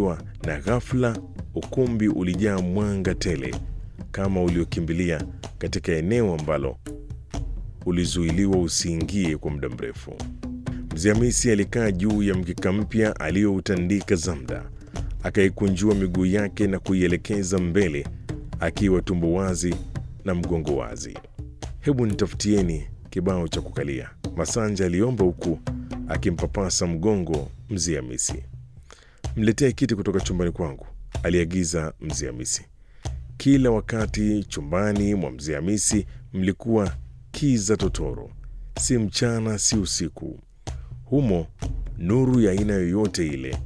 kufunguliwa na ghafla ukumbi ulijaa mwanga tele kama uliokimbilia katika eneo ambalo ulizuiliwa usiingie kwa muda mrefu. Mzee Hamisi alikaa juu ya mkeka mpya aliyoutandika Zamda, akaikunjua miguu yake na kuielekeza mbele, akiwa tumbo wazi na mgongo wazi. Hebu nitafutieni kibao cha kukalia, Masanja aliomba huku akimpapasa mgongo Mzee Hamisi. Mletee kiti kutoka chumbani kwangu, aliagiza Mzee Hamisi. Kila wakati chumbani mwa Mzee Hamisi mlikuwa kiza totoro, si mchana si usiku. Humo nuru ya aina yoyote ile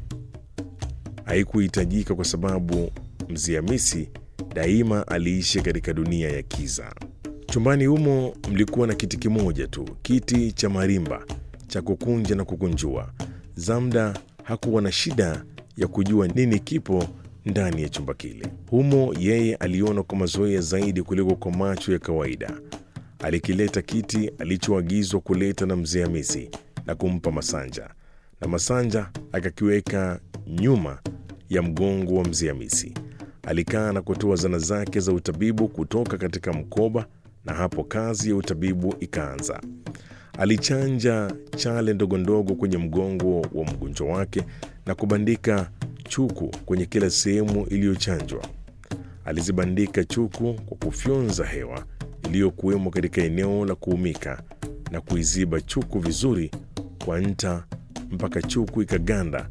haikuhitajika kwa sababu Mzee Hamisi daima aliishi katika dunia ya kiza. Chumbani humo mlikuwa na kiti kimoja tu, kiti cha marimba cha kukunja na kukunjua. Zamda hakuwa na shida ya kujua nini kipo ndani ya chumba kile. Humo yeye aliona kwa mazoea zaidi kuliko kwa macho ya kawaida. Alikileta kiti alichoagizwa kuleta na Mzee Hamisi na kumpa Masanja, na Masanja akakiweka nyuma ya mgongo wa Mzee Hamisi. Alikaa na kutoa zana zake za utabibu kutoka katika mkoba, na hapo kazi ya utabibu ikaanza. Alichanja chale ndogo ndogo kwenye mgongo wa mgonjwa wake na kubandika chuku kwenye kila sehemu iliyochanjwa. Alizibandika chuku kwa kufyonza hewa iliyokuwemo katika eneo la kuumika na kuiziba chuku vizuri kwa nta mpaka chuku ikaganda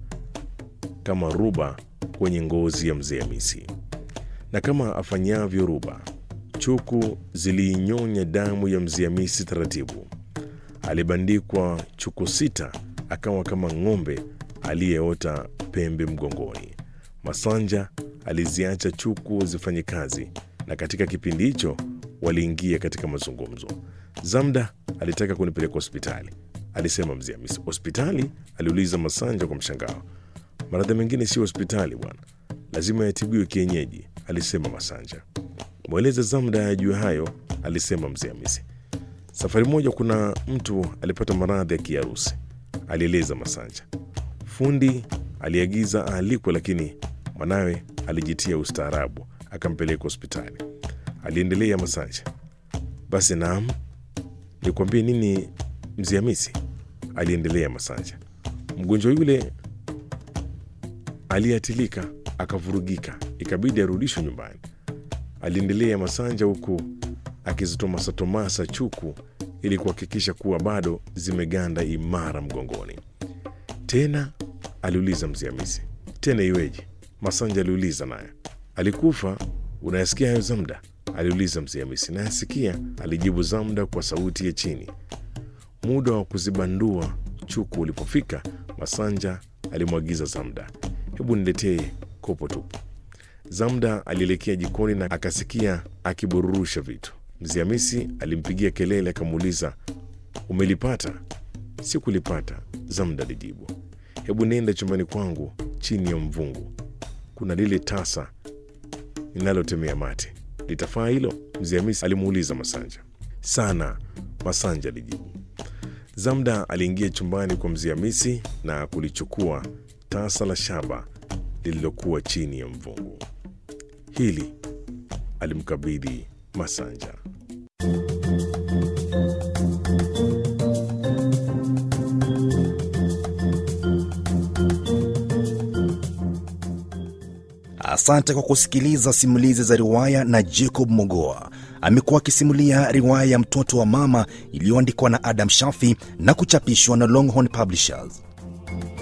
kama ruba kwenye ngozi ya Mzee Hamisi. Na kama afanyavyo ruba, chuku ziliinyonya damu ya Mzee Hamisi taratibu. Alibandikwa chuku sita, akawa kama ng'ombe aliyeota pembe mgongoni. Masanja aliziacha chuku zifanye kazi, na katika kipindi hicho waliingia katika mazungumzo. Zamda alitaka kunipeleka hospitali, alisema Mzee Hamisi. Hospitali? aliuliza Masanja kwa mshangao. Maradhi mengine sio hospitali bwana, lazima yatibiwe kienyeji, alisema Masanja. Mweleze Zamda ajue hayo, alisema Mzee Hamisi. Safari moja kuna mtu alipata maradhi ya kiharusi, alieleza Masanja. Fundi aliagiza aalikwe, lakini mwanawe alijitia ustaarabu akampeleka hospitali, aliendelea Masanja. Basi naam, nikwambie nini Mzee Hamisi, aliendelea Masanja. Mgonjwa yule aliatilika akavurugika, ikabidi arudishwe nyumbani, aliendelea Masanja huku akizitomasatomasa chuku ili kuhakikisha kuwa bado zimeganda imara mgongoni. Tena aliuliza Mzee Hamisi. Tena iweje? Masanja aliuliza naye. Alikufa? Unayasikia hayo Zamda? aliuliza Mzee Hamisi. Nayasikia, alijibu Zamda kwa sauti ya chini. Muda wa kuzibandua chuku ulipofika, Masanja alimwagiza Zamda, hebu niletee kopo tupu. Zamda alielekea jikoni na akasikia akibururusha vitu. Mzee Hamisi alimpigia kelele akamuuliza, umelipata? Sikulipata, Zamda alijibu. Hebu nenda chumbani kwangu chini ya mvungu, kuna lile tasa ninalotemea mate, litafaa hilo? Mzee Hamisi alimuuliza Masanja. Sana, Masanja alijibu. Zamda aliingia chumbani kwa Mzee Hamisi na kulichukua tasa la shaba lililokuwa chini ya mvungu. Hili alimkabidhi Masanja. Asante kwa kusikiliza simulizi za riwaya na Jacob Mogoa. Amekuwa akisimulia riwaya ya Mtoto wa Mama iliyoandikwa na Adam Shafi na kuchapishwa na Longhorn Publishers.